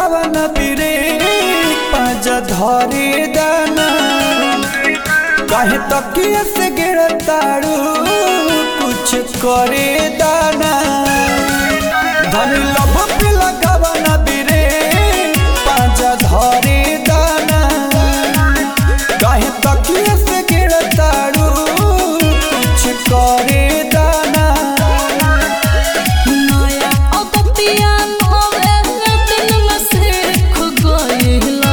लगावन बिरे पाँच धरे दाना काहे तकिया से गिरताड़ू कुछ करे दाना धनी लब पे लगावन बिरे पाँच धरे दाना काहे तकिया से गिरताड़ू कुछ करे दाना नया अगतिया नवे दिन में सीख गइला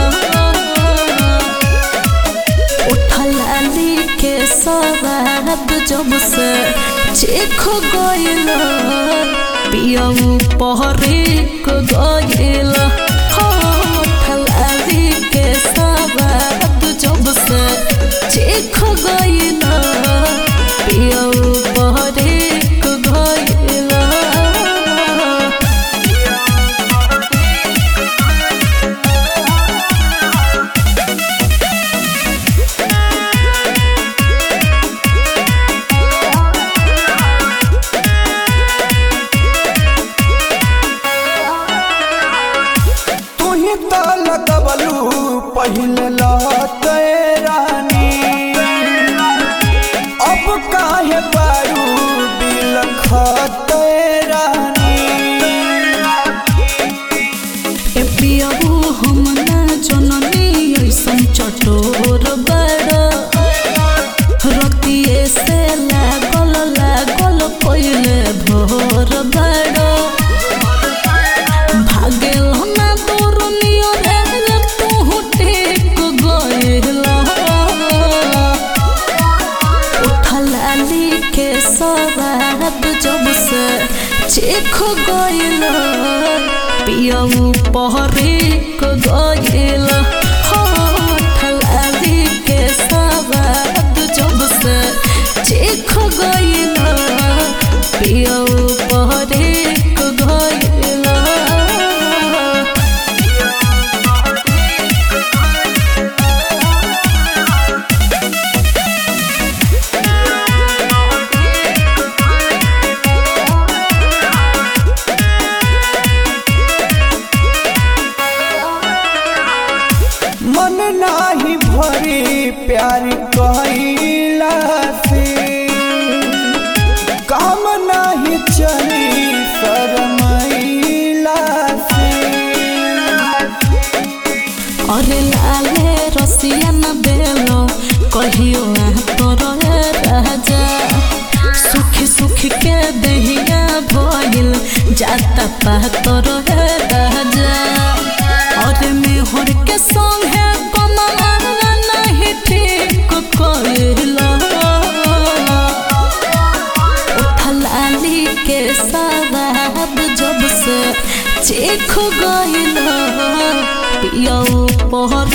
उठलाली के सवाद जब से चीख गइला पियऊ पहरी को गइला हो उठलाली के सवाद जब से चीख गइला पियऊ पहरी को गइला तू ही तो लगवलू पहले लहते रानी अब काहे बारू बिलखते रानी ए पियबू हम ना जननी ऐसन चटोर बड़ रतिए से लागल लागल पहिले भोर बड़ भागेल ना दूर नियर तू टेक गइला उठलाली के सवाद जब से चीख गइल पियऊ पहरी को गइल हो उठलाली के सवाद जब से चीख गइल पियऊ पहरी को गइल मन नाही भरी प्यार कहिला से काम नाही चली शरमैला से अरे लाले रसिया न बेलो कहियो आ तोरे राजा सुखी सुखी के दहिया भइल जाता पा तोरे राजा अरे मेहर के संग है कमाना नहीं ठीक कइला उठलाली के सवाब जब से चीख गइल पियऊ पहर